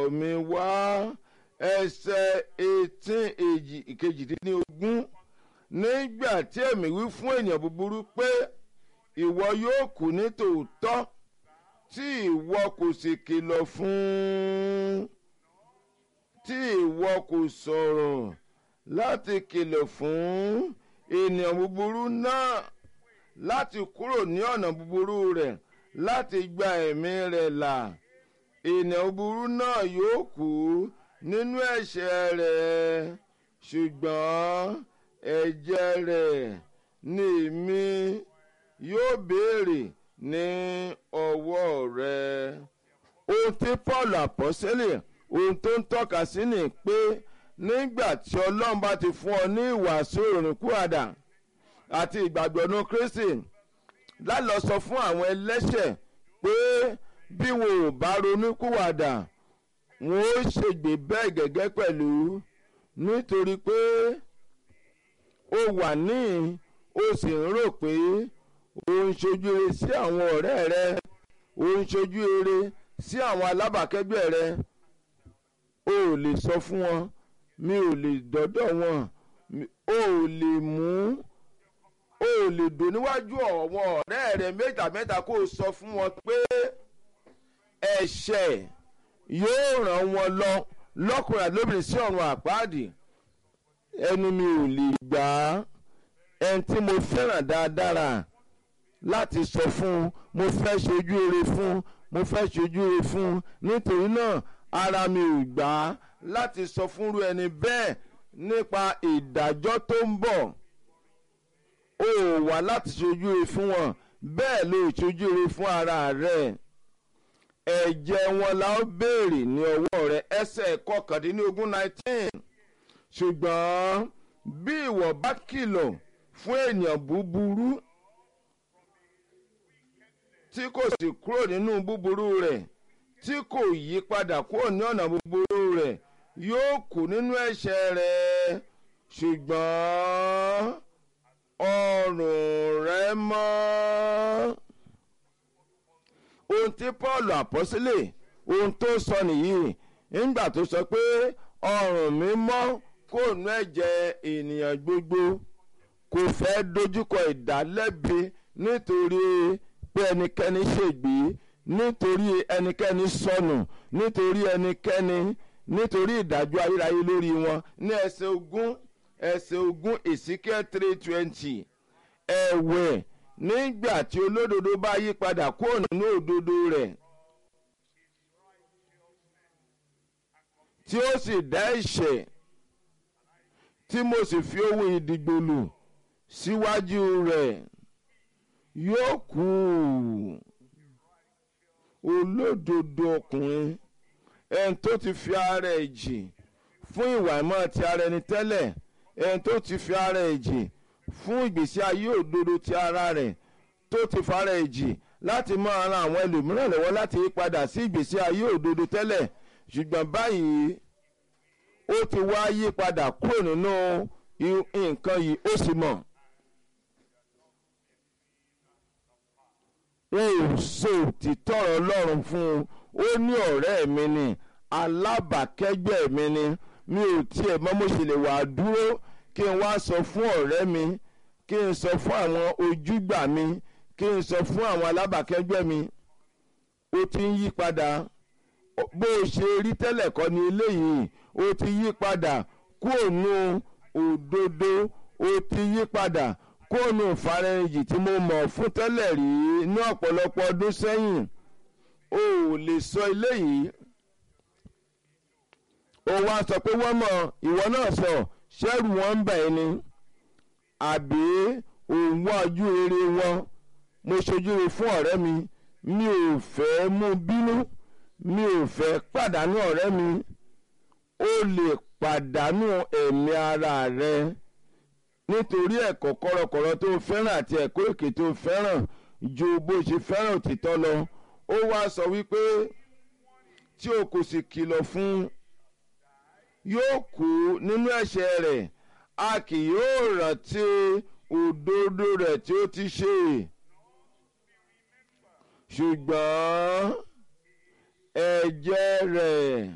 mi wá ẹsẹ̀ eighteen èjì ìkejìdínlógún nígbà tí èmi wí fún ènìyàn búburú pé ìwọ yóò kú ní tòótọ́ tí ìwọ kò sì kìlọ̀ fún un tí ìwọ kò sọ̀rọ̀ láti kìlọ̀ fún ènìyàn búburú náà láti kúrò ní ọ̀nà búburú rẹ̀ láti gba ẹ̀mí rẹ̀ là ènìyàn búburú náà yóò kú nínú ẹ̀ṣẹ̀ rẹ̀ ṣùgbọ́n ẹ̀jẹ̀ rẹ̀ ni èmi yóò béèrè ní ọwọ́ rẹ̀. ohun tí paul àpọ́sẹ́lẹ̀ ohun tó ń tọ́ka sí ni pé nígbà tí ọlọ́run bá ti fún ọ ní ìwàásù ìrònúkúàdà àti ìgbàgbọ́ ní kristi lálọ sọ fún àwọn ẹlẹ́ṣẹ̀ pé bí wọn ò bá ronúkúwàdà wọn ó ṣègbè bẹ́ẹ̀ gẹ́gẹ́ pẹ̀lú nítorí pé ó wà ní ó sì ń rò pé ó ń ṣojú rere sí àwọn ọ̀rẹ́ rẹ ó ń ṣojú rere sí àwọn alábàákẹ́gbẹ́ rẹ o ò lè sọ fún wọn mi ò lè dọ́dọ̀ wọn o ò lè mú o ò lè dò níwájú àwọn ọ̀rẹ́ rẹ mẹ́ta mẹ́ta kó o sọ fún wọn pé ẹ̀ṣẹ̀ yóò ràn wọn lọ lọ́kùnrin àti lóbìnrin sí ọ̀run àpáàdì ẹnu mi ò lè gbà á ẹni tí mo fẹ́ràn dáadáa láti sọ fún mo fẹ́ ṣojú ire fún mo fẹ́ ṣojú ire fún nítorí náà ara mi ò gbà á láti sọ fúnrú ẹni bẹ́ẹ̀ nípa ìdájọ́ tó ń bọ̀ o ò wá láti ṣojú ire fún wọn bẹ́ẹ̀ ló ṣojú ire fún ara rẹ̀ ẹ̀jẹ̀ wọn la ó béèrè ní ọwọ́ rẹ̀ ẹsẹ̀ kọkàndínlógún nineteen ṣùgbọ́n bí ìwọ bá kìlọ̀ fún ènìyàn búburú tí kò sì kúrò nínú búburú rẹ̀ tí kò yí padà kúrò ní ọ̀nà búburú rẹ̀ yóò kú nínú ẹ̀ṣẹ̀ rẹ̀ ṣùgbọ́n ọrùn rẹ̀ mọ́ ohun tí paul àpọ́sílẹ̀ ohun tó sọ nìyí nígbà tó sọ pé ọrùn mi mọ́ kó nu ẹ̀jẹ̀ ènìyàn gbogbo kò fẹ́ dojúkọ ìdálẹ́bi nítorí pé ẹnikẹ́ni ṣègbè nítorí ẹnikẹ́ni sọnù nítorí ẹnikẹ́ni nítorí ìdájọ́ ayérayé lórí wọn ní ẹsẹ̀ ogún ẹsẹ̀ ogún ezekiel three twenty ẹ̀wẹ̀ nígbà tí olódodo bá yí padà kúrò nínú òdodo rẹ̀ tí ó sì dá ẹ̀ṣẹ̀ tí mo sì fi ohun ìdìgbòlù síwájú rẹ̀ yóò kú olódodo ọkùnrin ẹni tó ti fi ara ẹ̀ jì fún ìwà ìmọ̀ ti ara ẹni tẹ́lẹ̀ ẹni tó ti fi ara ẹ̀ jì fún ìgbésí ayé òdodo ti ara rẹ̀ tó ti fara ẹ̀ jì láti máa ran àwọn ẹlòmíràn lọ́wọ́ láti yí padà sí ìgbésí ayé òdodo tẹ́lẹ̀ ṣùgbọ́n báyìí ó ti wá yí padà kúrò nínú nǹkan yìí ó sì mọ̀. wọn ò so títọ́rọ̀ ọlọ́run fún un ó ní ọ̀rẹ́ mi ni alábàákẹ́gbẹ́ mi ni mi ò tiẹ̀ mọ́ mo ṣe lè wà á dúró kí n wá sọ fún ọ̀rẹ́ mi kí n sọ fún àwọn ojúgbà mi kí n sọ fún àwọn alábàákẹ́gbẹ́ mi ó ti ń yí padà bó o ṣe rí tẹ́lẹ̀ kọ́ ni eléyìí ó ti yí padà kúrò nù òdodo ó ti yí padà kúrò nù ìfarẹ́yìn tí mo mọ̀ fún tẹ́lẹ̀ rí ní ọ̀pọ̀lọpọ̀ ọdún sẹ́yìn o ò lè sọ eléyìí ó wá sọ pé wọ́n mọ̀ ìwọ náà sọ ṣẹ́rù wọn ń bẹ̀ ẹ́ ni àbí òun wá ojú rere wọn mo ṣojú rere fún ọ̀rẹ́ mi mi ò fẹ́ mú bínú mi ò fẹ́ pàdánù ọ̀rẹ́ mi ó lè pàdánù ẹ̀mí ara rẹ nítorí ẹ̀kọ́ kọ̀rọ̀kọ̀rọ̀ tó fẹ́ràn àti ẹ̀kọ́ èké tó fẹ́ràn ju bó ṣe fẹ́ràn òtítọ́ lọ ó wá sọ wípé tí o kò sì kìlọ̀ fún yóò kú nínú ẹ̀ṣẹ̀ rẹ̀ a kì yóò rántí òdodo rẹ̀ tí ó ti ṣe ṣùgbọ́n ẹ̀jẹ̀ rẹ̀